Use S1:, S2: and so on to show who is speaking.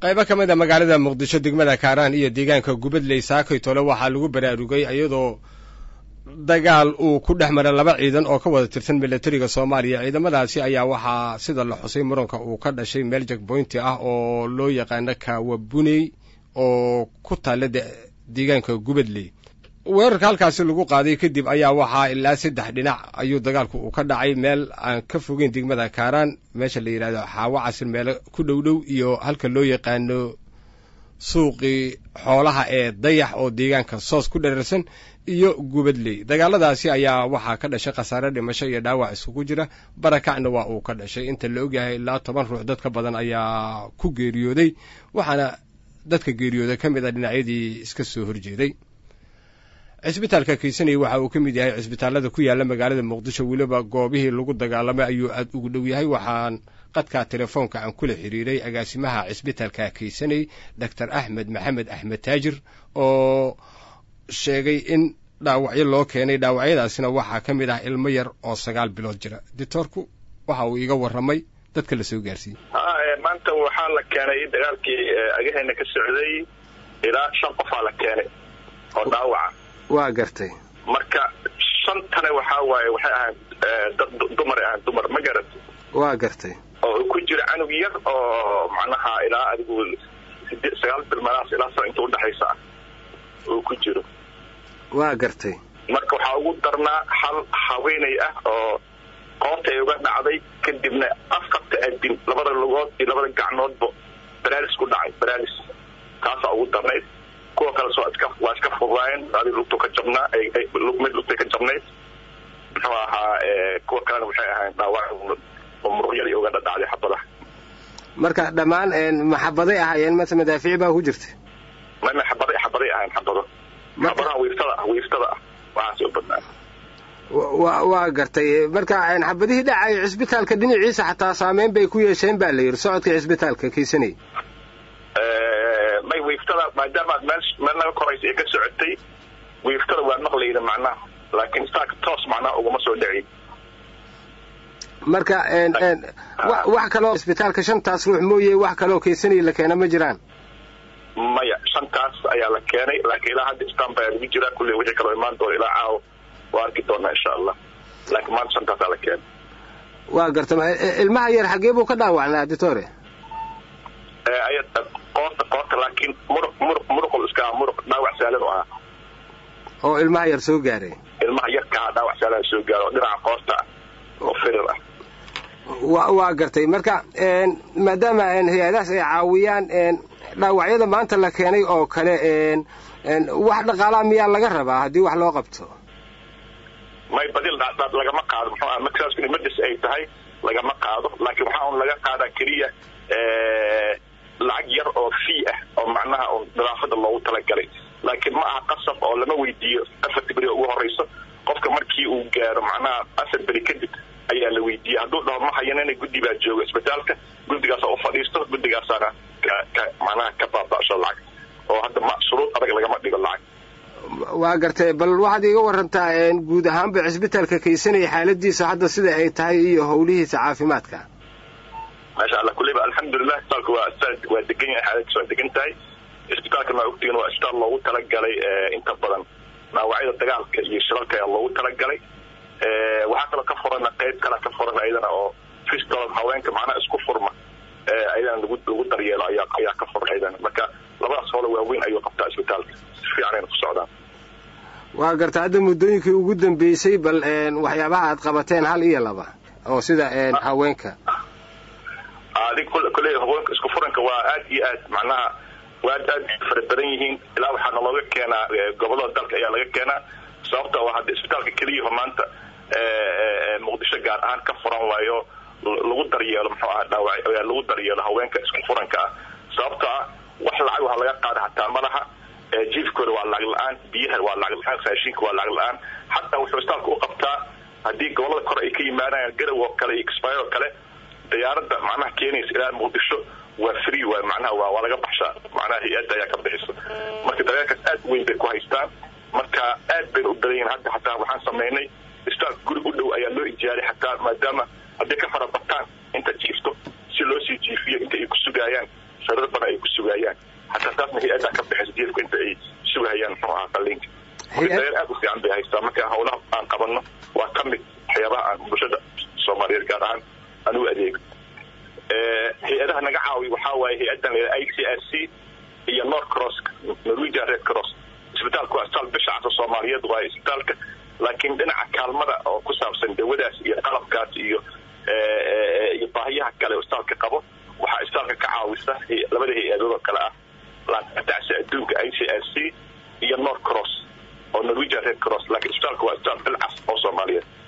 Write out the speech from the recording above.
S1: qaybo ka mid a magaalada muqdisho degmada kaaraan iyo deegaanka gubadley saakay tole waxaa lagu baraarugay iyadoo dagaal uu ku dhex maray laba ciidan oo ka wada tirsan milatariga soomaaliya ciidamadaasi ayaa waxaa sida la xusay muranka uu ka dhashay meel jakboynti ah oo loo yaqaano kaawabuney oo ku taalla deegaanka gubadley weerarka halkaasi lagu qaaday kadib ayaa waxaa ilaa saddex dhinac ayuu dagaalku uu ka dhacay meel aan ka fogeyn degmada kaaraan meesha la yidhahdo xaawo casir meelo ku dhow dhow iyo halka loo yaqaano suuqii xoolaha ee dayax oo deegaanka soos ku dherarsan iyo gubadley dagaaladaasi ayaa waxaa ka dhashay khasaare dhimasho iyo dhaawac isugu jira barakacna waa uu ka dhashay inta la ogyahay ilaa toban ruux dad ka badan ayaa ku geeriyooday waxaana dadka geeriyooda ka mid a dhinacyadii iska soo horjeeday cisbitaalka kaysanaya waxa uu ka mid yahay cisbitaallada ku yaalla magaalada muqdisho weliba goobihii lagu dagaalamay ayuu aad ugu dhow yahay waxaan qadka telefoonka aan kula xiriiray agaasimaha cisbitaalka kaysanay doctor axmed maxamed axmed taajir oo sheegay in dhaawacyo loo keenay dhaawacyadaasina waxaa ka mid ah ilmo yar oo sagaal bilood jira dictoorku waxa uu iiga warramay dadka la soo gaarsiiyey
S2: maanta waxaa la keenay dagaalkii agaheena ka socday ilaa shan qofaa la keenay oo dhaawaca
S1: waa gartay
S2: marka shantana waxaa waaye waxay ahayd dad dumaray ahayd dumar ma garat
S1: waa gartay
S2: oo ku jira canug yar oo macnaha ilaa adigu sagaal bilmadaas ilaa sano inta udhexaysa ah uu ku jiro
S1: waa gartay
S2: marka waxaa ugu darnaa hal haweenay ah oo qoorta ay uga dhacday kadibna afarta adin labada lugood iyo labada gacnoodba baraalis ku dhacay baraalis taasaa ugu darnayd kuwa kale soo iska waa iska fudaayeen adi lugtu ka jabnaa mid lugtay ka jabnayd muxuu ahaa kuwa kalena waxay ahayn dhaawac oo muruqyadii uga dhadhacday xabadaha
S1: marka dhammaan maxabaday ahaayeen mase madaafiic baa ku jirta
S2: mama xabaday xabaday ahayn xabado xabadaha wiiftada ah wiiftada ah waxaas u badnaa
S1: wa waa gartay marka xabadihii dhacay cisbitaalka dhinaciisa xataa saameyn bay ku yeesheen baa la yidhi socodka cisbitaalka kaysanay
S2: may wiiftada maadaama meel meel naga koraysa ee ka socotay wiiftada waa maqlayna macnaha laakiin saaka toos macnaha uguma soo dhacin
S1: marka wax kaloo cisbitaalka shantaas ruux mooye wax kaloo kaysanay la keena ma jiraan
S2: maya shantaas ayaa la keenay laakiin ilaa hadda istanba ayaa lagu jiraa kulley wixii kaloo imaan doona ilaa caawo waa arki doonaa insha allah laakiin maanta shantaasaa la keenay
S1: waa garta ilmaha yar xaggee buu ka dhaawacnaa ditore
S2: qoorta qoorta laakiin muruq muruq muruqul iska muruq dhaawac saalan u ahaa
S1: oo ilmaha yar soo gaaray
S2: ilmaha yarka ahaa dhaawac saalan soo gaaro oo dhinaca qoorta ah oo firir ah
S1: wa waa gartay marka maadaama hay-adahaas ay caawiyaan dhaawacyada maanta la keenay oo kale wax dhaqaalaa miyaa laga rabaa haddii wax loo qabto
S2: may badil lagama qaado muxuu aha markaas emergency ay tahay lagama qaado laakiin waxaa un laga qaadaa keliya lacag yar oo fee ah oo macnaha un nadaafada loogu talagalay laakiin ma aha qasab oo lama weydiiyo afarta beri ugu horeyso qofka markii uu gaaro macnaha afar beri kadib ayaa la weydiiyey hadduu dhaho ma hayanina guddi baa jooga isbitaalka guddigaasa u fadhiisto guddigaasaana macnaha ka baaba'sho lacag oo hadda ma shuruud adag lagama dhigo lacag
S1: waa gartay bal waxaad iiga warantaa guud ahaanba cisbitaalka kaysanaya xaaladiisa hadda sida ay tahay iyo howlihiisa caafimaadka
S2: maasha allah kulleyba alxamdulilah isbitaalka waa waa degan yahay xaaladiisa waa degan tahay isbitaalkan waa ogtihiin waa isbitaal loogu talagalay inta badan dhaawacyada dagaalka iyo shirarka ayaa loogu talagalay waxaa kaloo ka furana qayb kala ka furan ayadana oo fistol haweenka macnaha isku furma ayadana lagu lagu daryeelo ayaa ayaa ka furan ayadana marka labadaas howle waaweyn ayuu qabtaa isbitaalka si fiicanayna ku socdaan
S1: waa garta hadda muddooyinkii ugu dambeysay bal waxyaabaha aad qabateen hal iyo laba oo sida haweenka
S2: adig kulley haweenka isku furanka waa aad iyo aad macnaha waa aad aad fara badan yihiin ilaa waxaa nalooga keenaa gobolada dalka ayaa laga keenaa sababta waa hadda isbitaalka keliyaho maanta muqdisho gaar ahaan ka furan waayo lagu daryeelo muxuu aha dhaawac lagu daryeelo haweenka isku furanka ah sababta ah wax lacag waxa laga qaada hataa malaha jiifkooda waa lacag la-aan biyaha waa lacag la-aan raashinka waa lacag la-aan xataa wuxuu isbitaalka u qabtaa haddii gobolada kore ay ka yimaadaan garow oo kale iyo kismaayo oo kale diyaaradda macnaha keenaysa ilaa muqdisho waa free waay macnaha waa waa laga baxshaa macnaha hay-adda ayaa ka bixisa marka daryeelkaas aad weyn bay ku haystaan marka aad bayna u badan yihin hadda xataa waxaan samaynay isbitaalka guri u dhow ayaa loo ijaaray xataa maadaama hadday ka fara bataan inta jiifto si loo sii jiifiyo inta ay ku sugaayaan sariir badan ay ku sugayaan hataa taasna hay-addaa ka baxaysa jiilku inta ay sugahayaan muxuu ahaa qalliinka daryeel aad u fiican bay haystaa marka howlaha aan qabanno waa ka mid waxyaabaha aan bulshada soomaaliyeed gaar ahaan aan u adeego hay-adaha naga caawiy waxaa waaye hay-addan la i c r c iyo north cross norwegian red cross isbitaalku waa isbitaal bisha casa soomaaliyeed waaye isbitaalka laakiin dhinaca kaalmada oo ku saabsan dawadaas iyo qalabkaas iyo iyo baahiyaha kale isbitaalka qabo waxaa isbitaalka ka caawisa labada hay-adood oo kale ah laatacsi adduunka i c r c iyo north cross oo norwegian red cross laakiin isbitaalka waa isbitaal bilcas oo soomaaliyeed